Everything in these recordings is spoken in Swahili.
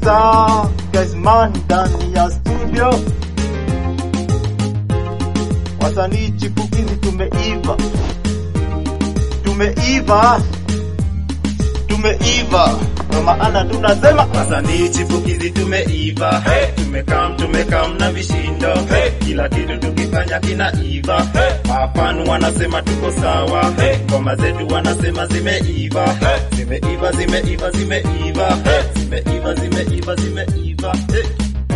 star Gazman ndani ya studio, wasanii chipukizi tumeiva, tumeiva, tumeiva, kwa maana tunasema Wasanii chipukizi tumeiva, tumekam tumekam na vishindo, kila kitu tukifanya kinaiva. Mafanu wanasema tuko sawa, ngoma zetu wanasema zimeiva, zimeiva zimeiva zimeiva, zimeiva zimeiva zimeiva. Hey.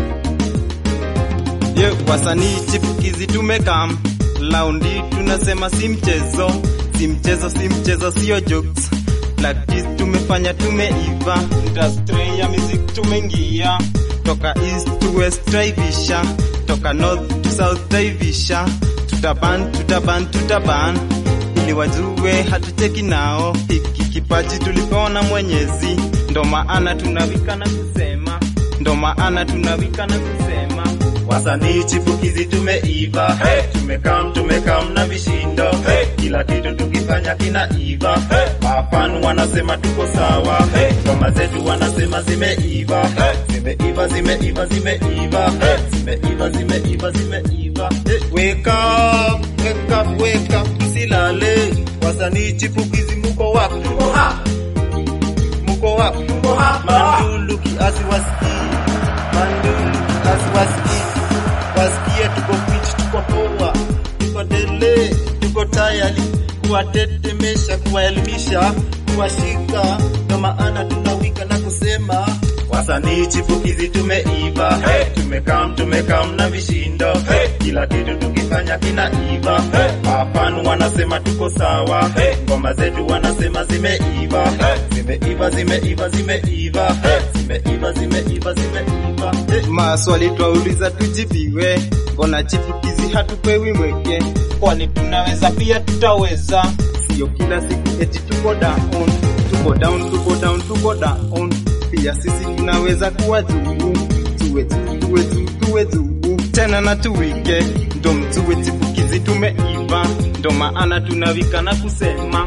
Ye, wasanii chipukizi tumekam laundi, tunasema si mchezo, si mchezo, si mchezo, sio jokes. Practice tumefanya, tumeiva, industry ya music tumeingia, toka east to west taivisha, toka north to south taivisha, tutaban tutaban tutaban, ili wajue hatucheki nao, hiki kipaji tulipewa na Mwenyezi, ndo maana tunawika na kusema, ndo maana tunawika na kusema Wasanii chipukizi tumeiva, tumekam tumekam na vishindo, kila kitu tukifanya kinaiva. Mafanu wanasema tuko sawa, ngoma zetu wanasema zimeiva, zimeiva zimeiva zimeiva, zimeiva zimeiva zimeiva. Hey. Wake up, wake up, wake up, msilale. Wasanii chipukizi muko wapi? Muko hapa, muko wapi? Muko hapa. Mandulu kiasi wasikii, mandulu kiasi wasikii wasikie tuko fit, tuko poa, tuko dele, tuko tayari kuwatetemesha, kuwaelimisha, kuwashika, ndo maana tunawika na kusema wasanii chipukizi tumeiva, tumekam tumekam na vishindo, kila kitu tukifanya kinaiva. Mafanu wanasema tuko sawa, ngoma zetu wanasema zimeiva, zimeiva zimeiva zimeiva, zimeiva zimeiva zimeiva. Hey. Maswali twauliza tujibiwe, mbona chipukizi hatupewi mweke? Kwani tunaweza pia tutaweza, sio kila siku eti tuko down, tuko down, tuko down, tuko down. Pia sisi tunaweza kuwa juu, tuwe juu, tuwe juu, tuwe juu tena na tuwike, ndo mtuwe chipukizi tumeiva, ndo maana tunawika na kusema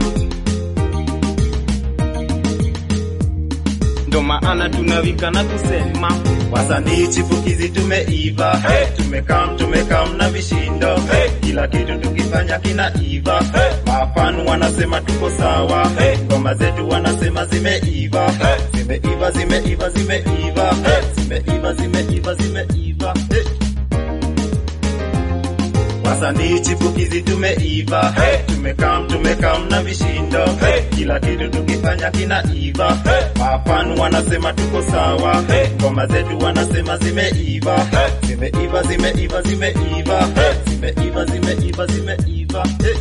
ndo maana tunawika na kusema Wasanii chipukizi tumeiva, tumekam tumekam na vishindo, kila kitu tukifanya kinaiva. Mafanu wanasema tuko sawa, ngoma zetu wanasema zimeiva, zimeiva zimeiva zimeiva, zimeiva zimeiva zimeiva. Hey. Wasanii chipukizi tumeiva, tumekam tumekam na vishindo, kila kitu tukifanya kinaiva. Mafanu wanasema tuko sawa, ngoma zetu wanasema zimeiva, zimeiva zimeiva zimeiva, zimeiva zimeiva zimeiva. Hey.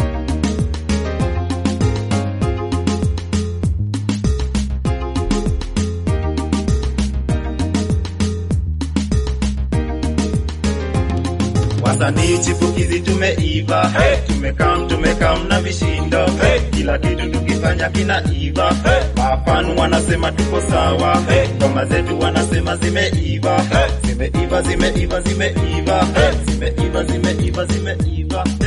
Wasanii chipukizi tumeiva, tumekam tumekam na vishindo, kila kitu tukifanya kinaiva. Mafanu wanasema tuko sawa, ngoma zetu wanasema zimeiva, zimeiva zimeiva zimeiva, zimeiva zimeiva zimeiva.